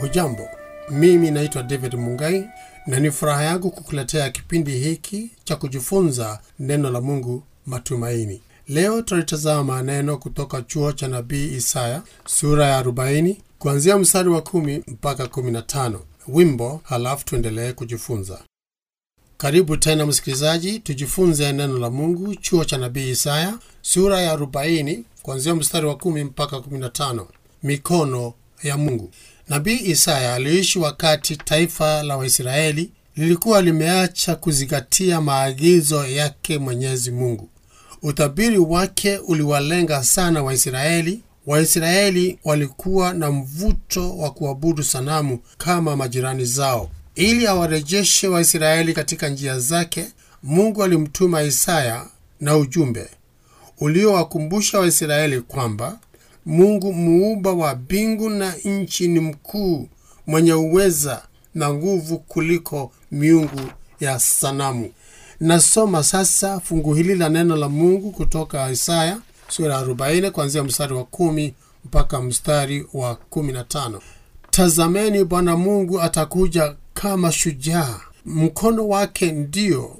hujambo mimi naitwa david mungai na ni furaha yangu kukuletea kipindi hiki cha kujifunza neno la mungu matumaini leo tutalitazama maneno kutoka chuo cha nabii isaya sura ya 40 kuanzia mstari wa 1 mpaka 15 wimbo halafu tuendelee kujifunza karibu tena msikilizaji tujifunze neno la mungu chuo cha nabii isaya sura ya 40 kuanzia mstari wa 1 mpaka 15 mikono ya mungu nabii isaya aliishi wakati taifa la waisraeli lilikuwa limeacha kuzingatia maagizo yake mwenyezi mungu utabiri wake uliwalenga sana waisraeli waisraeli walikuwa na mvuto wa kuabudu sanamu kama majirani zao ili awarejeshe waisraeli katika njia zake mungu alimtuma isaya na ujumbe uliowakumbusha waisraeli kwamba mungu muumba wa mbingu na nchi ni mkuu mwenye uweza na nguvu kuliko miungu ya sanamu nasoma sasa fungu hili la neno la mungu kutoka isaya sura ya 40 kuanzia mstari wa 1 mpaka mstari wa 15 tazameni bwana mungu atakuja kama shujaa mkono wake ndio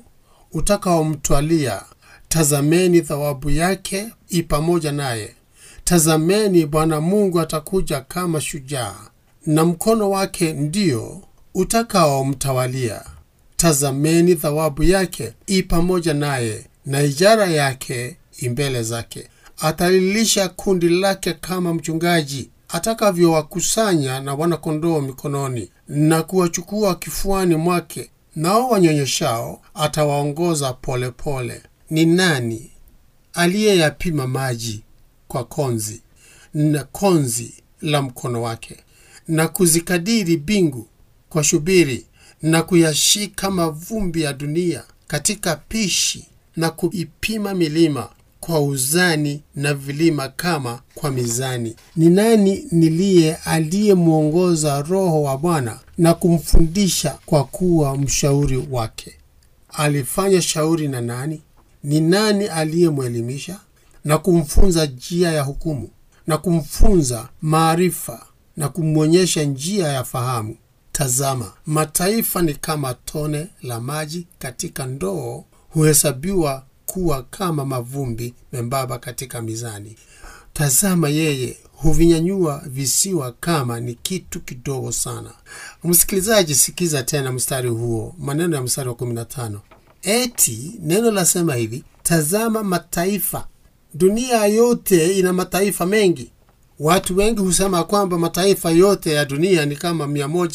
utakaomtwalia tazameni thawabu yake i pamoja naye tazameni bwana mungu atakuja kama shujaa na mkono wake ndio utakaomtawalia tazameni thawabu yake i pamoja naye na ijara yake imbele zake atalilisha kundi lake kama mchungaji atakavyowakusanya na wanakondoo mikononi na kuwachukua kifuani mwake nao wanyonyeshao atawaongoza polepole ni nani aliyeyapima maji kwa konzi na konzi la mkono wake na kuzikadiri mbingu kwa shubiri na kuyashika mavumbi ya dunia katika pishi na kuipima milima kwa uzani na vilima kama kwa mizani ni nani niliye aliyemwongoza roho wa bwana na kumfundisha kwa kuwa mshauri wake alifanya shauri na nani ni nani aliyemwelimisha na kumfunza njia ya hukumu na kumfunza maarifa na kumwonyesha njia ya fahamu tazama mataifa ni kama tone la maji katika ndoo huhesabiwa kuwa kama mavumbi membamba katika mizani tazama yeye huvinyanyua visiwa kama ni kitu kidogo sana msikilizaji sikiza tena mstari huo maneno ya mstari wa 15 eti neno lasema hivi tazama mataifa dunia yote ina mataifa mengi watu wengi husema kwamba mataifa yote ya dunia ni kama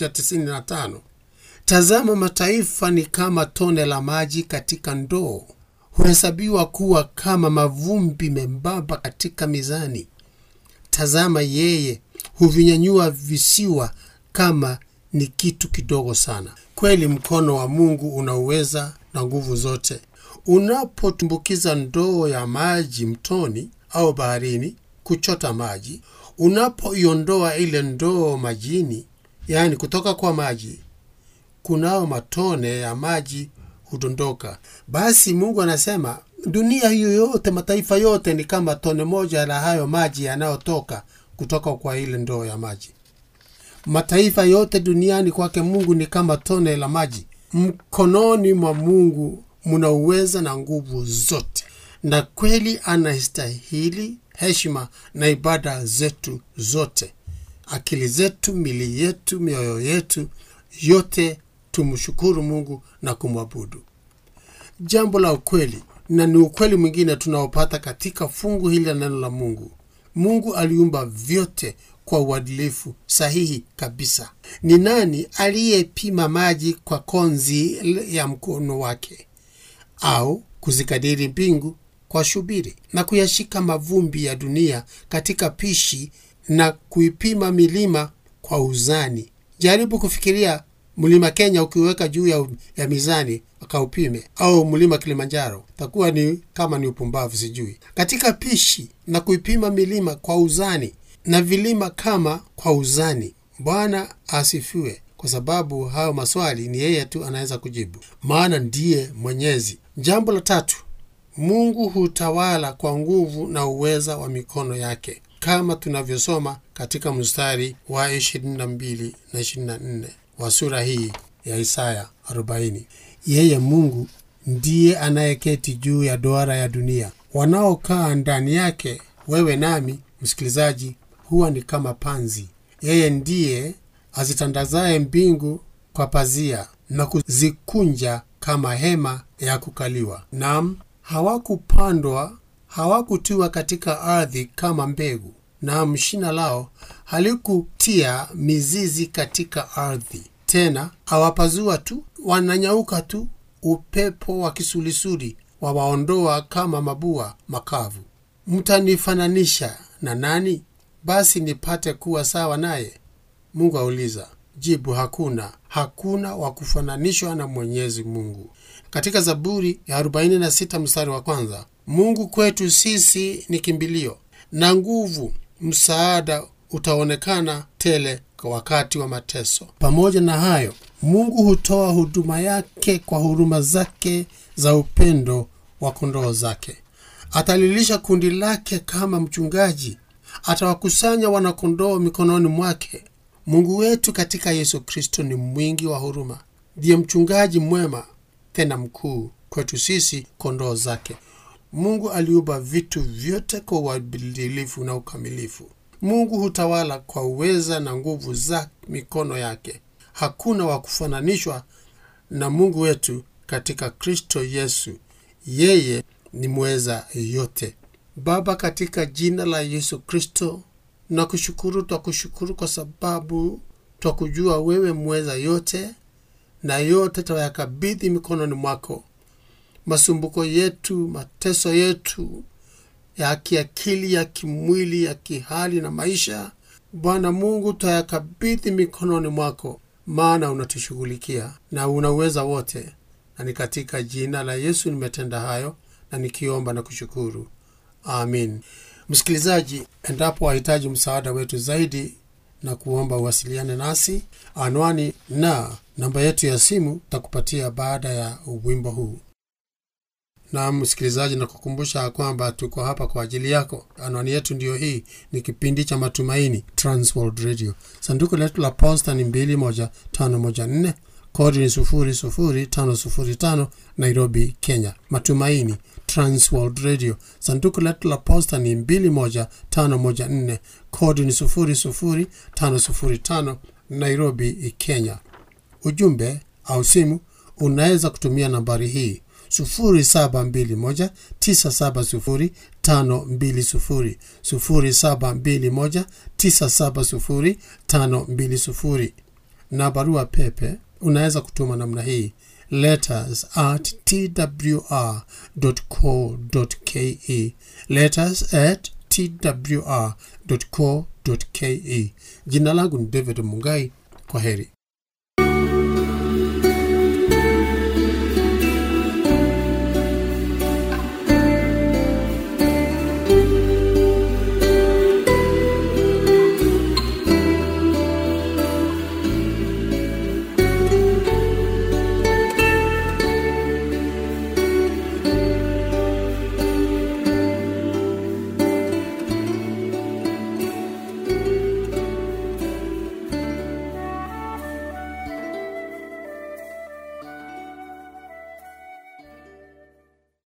195 tazama mataifa ni kama tone la maji katika ndoo huhesabiwa kuwa kama mavumbi membamba katika mizani tazama yeye huvinyanyua visiwa kama ni kitu kidogo sana kweli mkono wa mungu unauweza na nguvu zote unapotumbukiza ndoo ya maji mtoni au baharini kuchota maji unapoiondoa ile ndoo majini yaani kutoka kwa maji kunao matone ya maji hudondoka basi mungu anasema dunia hiyo yote mataifa yote ni kama tone moja la hayo maji yanayotoka kutoka kwa ile ndoo ya maji mataifa yote duniani kwake mungu ni kama tone la maji mkononi mwa mungu muna uweza na nguvu zote na kweli anastahili heshima na ibada zetu zote akili zetu mili yetu mioyo yetu yote tumshukuru mungu na kumwabudu jambo la ukweli na ni ukweli mwingine tunaopata katika fungu hili la neno la mungu mungu aliumba vyote kwa uadilifu sahihi kabisa ni nani aliyepima maji kwa konzi ya mkono wake au kuzikadiri mbingu kwa shubiri na kuyashika mavumbi ya dunia katika pishi na kuipima milima kwa uzani jaribu kufikiria mlima kenya ukiweka juu ya, ya mizani akaupime au mlima kilimanjaro takuwa ni kama ni upumbavu sijui katika pishi na kuipima milima kwa uzani na vilima kama kwa uzani bwana asifiwe kwa sababu hayo maswali ni yeye tu anaweza kujibu maana ndiye mwenyezi jambo la tatu mungu hutawala kwa nguvu na uweza wa mikono yake kama tunavyosoma katika mstari wa 22 na 24 wa sura hii ya Isaya 40. Yeye Mungu ndiye anayeketi juu ya duara ya dunia, wanaokaa ndani yake, wewe nami, msikilizaji, huwa ni kama panzi. Yeye ndiye azitandazaye mbingu kwa pazia na kuzikunja kama hema ya kukaliwa. Naam, hawakupandwa hawakutiwa katika ardhi kama mbegu, naam, shina lao halikutia mizizi katika ardhi. Tena hawapazua tu, wananyauka tu, upepo wa kisulisuli wawaondoa kama mabua makavu. Mtanifananisha na nani? Basi nipate kuwa sawa naye? Mungu auliza. Jibu: hakuna, hakuna wa kufananishwa na Mwenyezi Mungu. Katika Zaburi ya 46 mstari wa kwanza, Mungu kwetu sisi ni kimbilio na nguvu, msaada utaonekana tele kwa wakati wa mateso. Pamoja na hayo, Mungu hutoa huduma yake kwa huruma zake za upendo wa kondoo zake. Atalilisha kundi lake kama mchungaji, atawakusanya wanakondoo mikononi mwake. Mungu wetu katika Yesu Kristo ni mwingi wa huruma, ndiye mchungaji mwema tena mkuu kwetu sisi kondoo zake. Mungu aliumba vitu vyote kwa uadilifu na ukamilifu. Mungu hutawala kwa uweza na nguvu za mikono yake. Hakuna wa kufananishwa na Mungu wetu katika Kristo Yesu. Yeye ni mweza yote. Baba, katika jina la Yesu Kristo na kushukuru, twakushukuru kwa sababu twakujua wewe mweza yote, na yote twayakabidhi mikononi mwako. Masumbuko yetu, mateso yetu ya kiakili, ya kimwili, ya kihali na maisha, Bwana Mungu, twayakabidhi mikononi mwako, maana unatushughulikia na una uweza wote, na ni katika jina la Yesu nimetenda hayo na nikiomba na kushukuru, amin. Msikilizaji, endapo wahitaji msaada wetu zaidi na kuomba uwasiliane nasi, anwani na namba yetu ya simu takupatia baada ya wimbo huu. Na msikilizaji, na kukumbusha kwamba tuko hapa kwa ajili yako. Anwani yetu ndiyo hii, ni kipindi cha Matumaini, Transworld Radio. Sanduku letu la posta ni 21514 kodi ni 00505 Nairobi, Kenya. Matumaini Transworld Radio. Sanduku letu la posta ni 21514 kodi ni 00505 Nairobi, Kenya. Ujumbe au simu unaweza kutumia nambari hii 0721970520 0721970520 na barua pepe unaweza kutuma namna hii letters at twr.co.ke letters at twr.co.ke. Jina langu ni David Mungai. Kwa heri.